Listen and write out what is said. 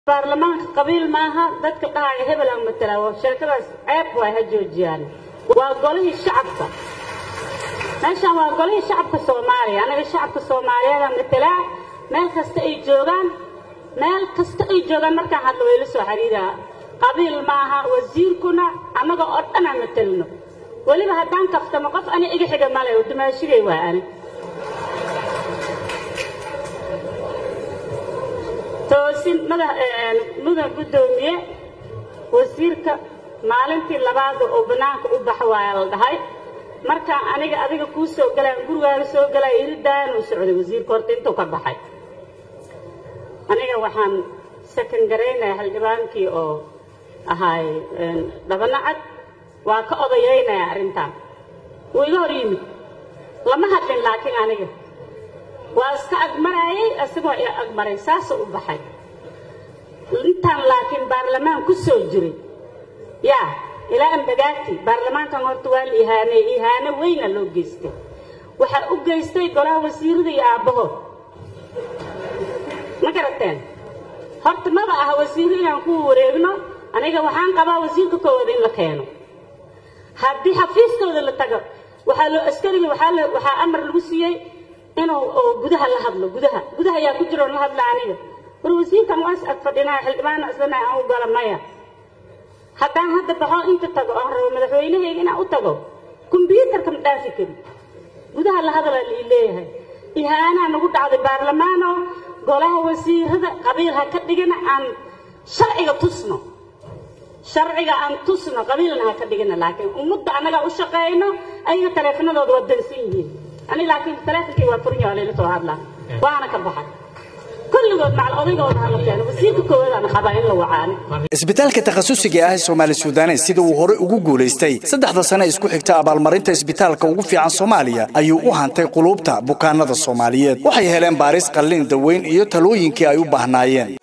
baarlamaanka qabiil maaha dadka dhahaya hebel aan matalaa waa sheekadaas ceeb waay ha joojiyaan waa golihii shacabka meeshaan waa golihii shacabka soomaaliya anaga shacabka soomaaliyeeda matalaa meel kasta ay joogaan meel kasta ay joogaan markaan hadla wayla soo xiriiraa qabiil maaha wasiirkuna annaga oo dhan aan matalno weliba haddaan kaftamo qof ani iga xiga male oo dumaashigay waa ani toosin mudan guddoomiye wasiirka maalintii labaada oo bannaanka u bax waaya la dhahay markaan aniga adiga kuu soo galaan gurigaaga soo galaya iridaanuu socday wasiirka horta intuu ka baxay aniga waxaan sakan garaynaya xildhibaankii oo ahaay dhabanacad waa ka odayaynaya arrintaan wuu iga hor yimid lama hadlin laakiin aniga waa iska agmaraayay isagoo i agmaray saasuu u baxay intaan laakiin baarlamaan ku soo jiray yaa ilaa ambagaati baarlamaankan horta waa la ihaaneey ihaano weyna loo geystay waxaa u geystay golaha wasiirada iyo aabbahood ma garateen horta maba aha wasiiro inaan ku wareegno aniga waxaan qabaa wasiirka koowada in la keeno haddii xafiiskooda la tago waxaa loo askariga waxaa waxaa amar lagu siiyey inuu gudaha la hadlo gudaha gudaha ayaa ku jiro la hadla aniga war wasiirkan waa is ag fadhinaa xildhibaana islana aan u gala maya haddaan hadda baxo inta tago oon rabo madaxweynahayga inaan u tago kombyuutarka ma dhaafi kari gudaha la hadalaa la ii leeyahay ihaanaa nagu dhacday baarlamaano golaha wasiirada qabiil ha ka dhigina aan sharciga tusno sharciga aan tusno qabiilna ha ka dhigina laakiin ummadda annagaa u shaqeeyno ayaga taleefanadooda waa dansan yihiin ani laakiin taleefonkii waa furin yahay layla soo hadlaa waana ka baxay kulligood macal odaygooda hala keeno wasiirka koowaadaan qabaa in la wacaani isbitaalka takhasusiga ah ee soomaali suudanes sida uu hore ugu guulaystay saddexda sane isku xigta abaalmarinta isbitaalka ugu fiican soomaaliya ayuu u hantay quluubta bukaanada soomaaliyeed waxay heleen baaris qallin daweyn iyo talooyinkii ay u baahnaayeen